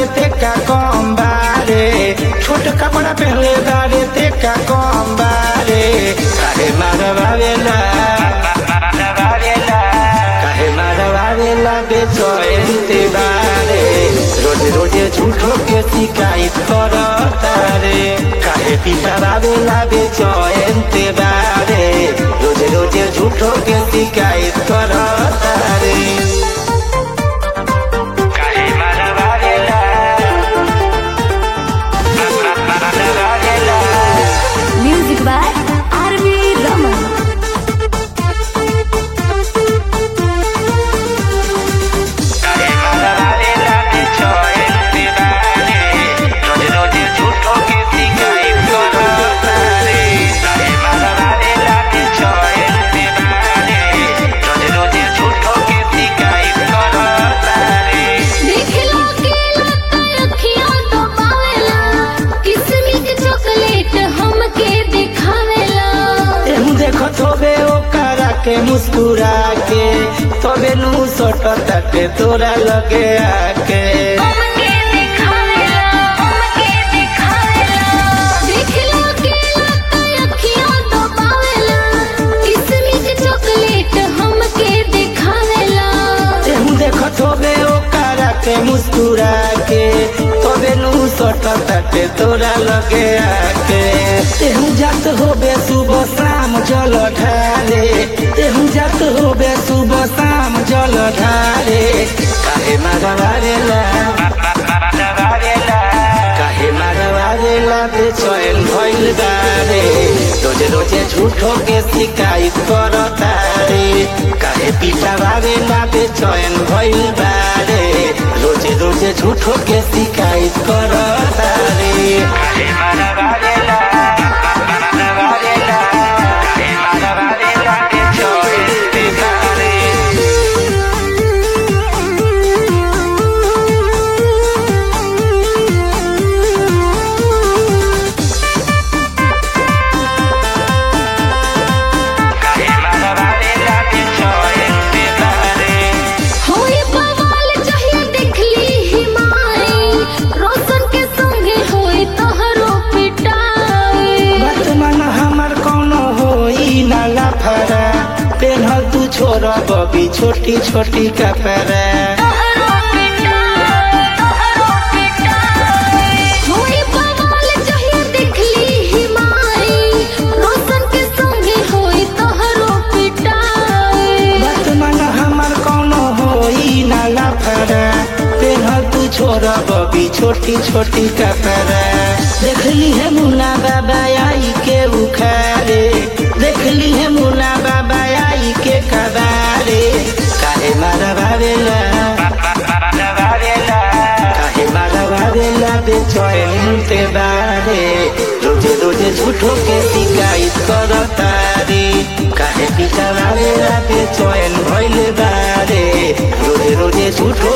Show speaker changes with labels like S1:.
S1: ते का कम बारे छोट कपड़ा पहनले बारे ते का कम बारे काहे मारवावेला काहे मारवावेला बेचैन ते बारे रोज रोज झूठो के शिकायत करता रे काहे पिटावेला बेचैन ते बारे रोज रोज झूठो के शिकायत करता रे काहे मारवावेला मारवावेला
S2: Music by R.V. Raman.
S1: काहे मारवावेला बेचैन ते बारे रोज रोज झूठो के शिकायत करता रे काहे मारवावेला बेचैन ते बारे रोज रोज झूठो के शिकायत करता रे
S2: देखला के लता अखियां दबावेला किस्मी के चॉकलेट हमके दिखावेला
S1: एहू देखो थोबे ओकरा के मुस्कुरा के तबे नु सट ताके तोरा लगे आके
S2: हमके दिखावेला हमके दिखावेला देखला के लता अखियां दबावेला किस्मी के चॉकलेट हमके दिखावेला
S1: एहू देखो थोबे ओकरा के मुस्कुरा के तबे नु सट ताके तोरा लगे आके एहू जात होबे सुबह शाम जल ढारे एहू जात होबे सुबह शाम जल ढारे काहे मारवारेला काहे मारवारेला बेचैन भइल बारे रोज रोज झूठो के शिकायत करता रे काहे पिटावारेला बेचैन भइल बारे रोज रोज झूठो के शिकायत करता रे काहे मारवारेला मारवारेला काहे मारवारेला बेचैन बारे काहे मारवारेला बेचैन बारे
S2: होई बवाल चाहिए देखली हिमाई रोशन के संगे होई तोहरो पिटाई
S1: वर्तमान हमर कोनो होई ना लाफरा पेन्हल तू छोरा बबी छोटी छोटी कपड़ा
S2: तोहरो पिटाई तोहरो पिटाई होई बवाल चाहिए देखली हिमाई रोशन के संगे होई तोहरो पिटाई
S1: वर्तमान हमर कोनो होई ना लाफरा पेन्हल तू छोरा बबी छोटी छोटी कपड़ा देखली है मुन्ना बाबा आई के उखारे देखली है मुन्ना बाबा आई के कबारे काहे मारवावेला काहे मारवावेला बेचैन ते बारे रोजे रोजे झूठो के शिकायत करता रे काहे पिटावावेला बेचैन भइल बारे रोजे रोजे झूठो